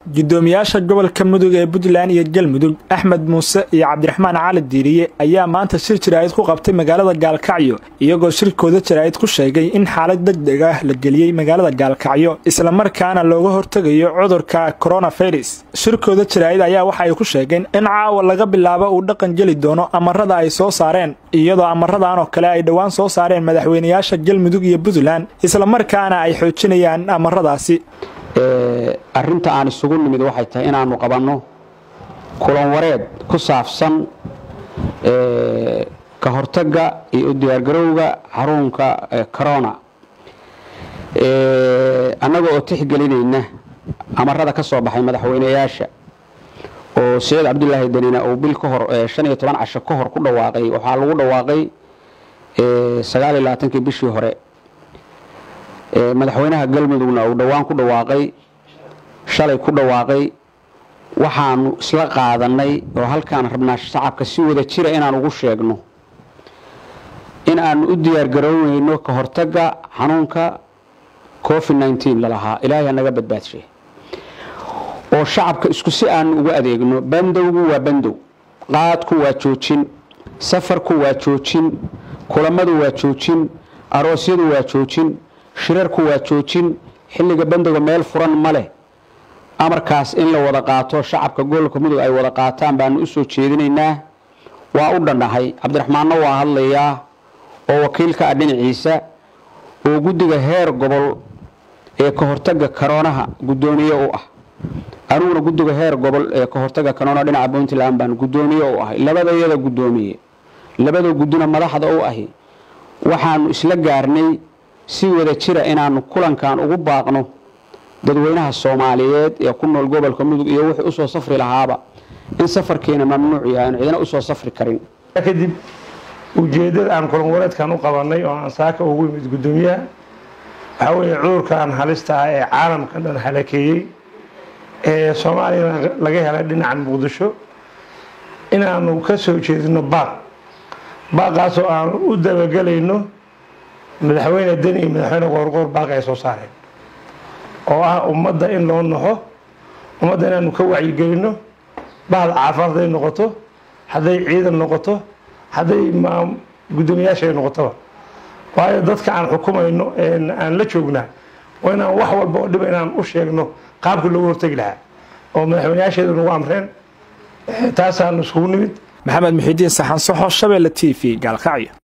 gudoomiyaasha gobolka mudug ee puntland iyo galmudug axmed muuse iyo cabdiraxmaan cali diiriye ayaa maanta shir jaraa'id ku qabtay magaalada gaalkacyo iyagoo shirkooda jaraa'id ku sheegay in xaalad degdeg ah la geliyey magaalada gaalkacyo islamarkaana looga hortegayo cudurka koronafirus shirkooda jaraa'id ayaa waxa ay ku sheegeen in caawa laga bilaabo uu dhaqan geli doono amarada ay soo saareen iyadoo amaradan oo kale ay dhowaan soo saareen madaxweynayaasha galmudug iyo puntland islamarkaana ay xoojinayaan amaradaasi arrinta aan isugu nimid waxay tahay inaannu qabanno kulan wareed ku saabsan ka hortagga iyo u diyaargarowga xarunka corona annaga oo tixgelinayna amarada ka soo baxay madaxweynayaasha oo saciid cabdulaahi danina uu bil ka hor shan iyo toban casho ka hor ku dhawaaqay waxaa lagu dhawaaqay sagaal iyo labaatankii bishii hore madaxweynaha galmudugna uu dhowaan ku dhawaaqay shalay ku dhawaaqay waxaanu isla qaadanay oo halkaan rabnaa shacabka si wada jira inaan ugu sheegno in aanu u diyaargarownayno ka hortagga xanuunka covid nneteen lalahaa ilaahay naga badbaadshe oo shacabka isku si aanu ugu adeegno bandowgu waa bandow qaadku waa joojin safarku waa joojin kulamadu waa joojin aroosyadu waa joojin shirarku waa joojin xilliga bandowga meel furan ma leh amarkaas in la wada qaato shacabka gobolka mudug ay wada qaataan baanu usoo jeedinaynaa waa u dhandhahay cabdiraxmaanna waa hadlayaa oo wakiilka ah dhinaciisa oo guddiga heer gobol ee ka hortagga karoonaha guddoomiye u ah aniguna guddiga heer gobol ee ka hortagga karoona dhinaca puntland baan guddoomiye u ahay labadayada guddoomiye labada guddina madaxda u ahi waxaanu isla gaarnay si wada jira inaanu kulankan ugu baaqno dadweynaha soomaaliyeed ee ku nool gobolka mudug iyo wixii usoo safri lahaaba in safarkeena mamnuuc yahay aan cidina usoo safri karin kadib ujeeddada aan kulan wareedkan u qabanay oo aan saaka ugu yimid guddoomiyaha waxaa weeye cudurkan halista ah ee caalamkan dhan halakeeyey ee soomaaliyana laga helay dhinacan muqdisho inaanu ka soo jeedino baaq baaqaasoo aanu u dabagelayno madaxweyne deni iyo madaxweyne qoorqoor baaqi ay soo saareen oo ah ummadda in loo naxo ummadda inaanu ka wacyigelinno bahda caafimaad hadday noqoto hadday ciidan noqoto hadday guddoomiyaashay noqotoba waayo dadka aan xukumayno aan la joognaa waa inaan wax walba oo dhiba inaan u sheegno qaabkii loogu hortegi lahaa oo madaxweynayaasheedu nagu amreen taasaanu iskugu nimid maxamed muxiidiin saxan soxo shabeelle t v gaalkacyo